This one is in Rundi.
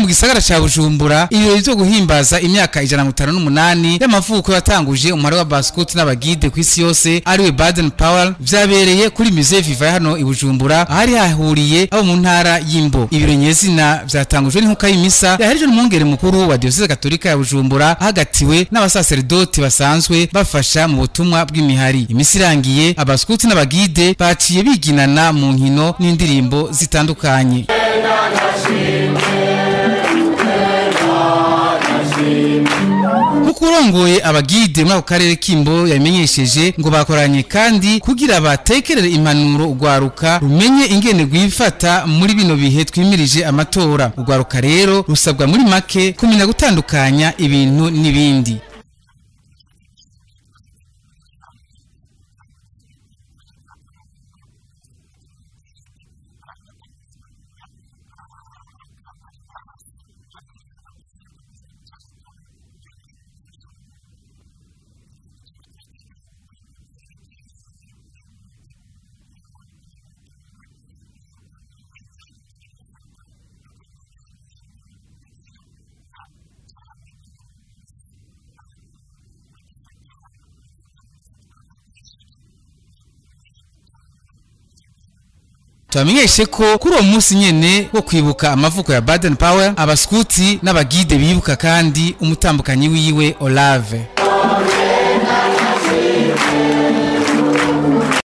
mu gisagara ca bujumbura ibirori vyo guhimbaza imyaka ijana na mirongo itanu n'umunani y'amavuko yatanguje umubare wa baskuti n'abagide ku isi yose ariwe baden powell vyabereye kuri musée viva hano i bujumbura ahari hahuriye abo mu ntara y'imbo ibirori nyezina vyatangujwe n'inkuka y'imisa yahereje n'umwungere mukuru wa diyoseze katolika ya bujumbura ahagatiwe n'abasaseredoti basanzwe bafasha mu butumwa bw'imihari imisi irangiye abaskuti n'abagide baciye biginana mu nkino n'indirimbo zitandukanye nk'uko urongoye abagide muri ako karere k'imbo yabimenyesheje ngo bakoranye kandi kugira batekerere impanuro urwaruka rumenye ingene rwifata muri bino bihe twimirije amatora urwaruka rero rusabwa muri make kumenya gutandukanya ibintu n'ibindi tubamenyeshe ko kuri uwo munsi nyene wo kwibuka amavuko ya baden powell abaskuti n'abagide bibuka kandi umutambukanyi wiwe olave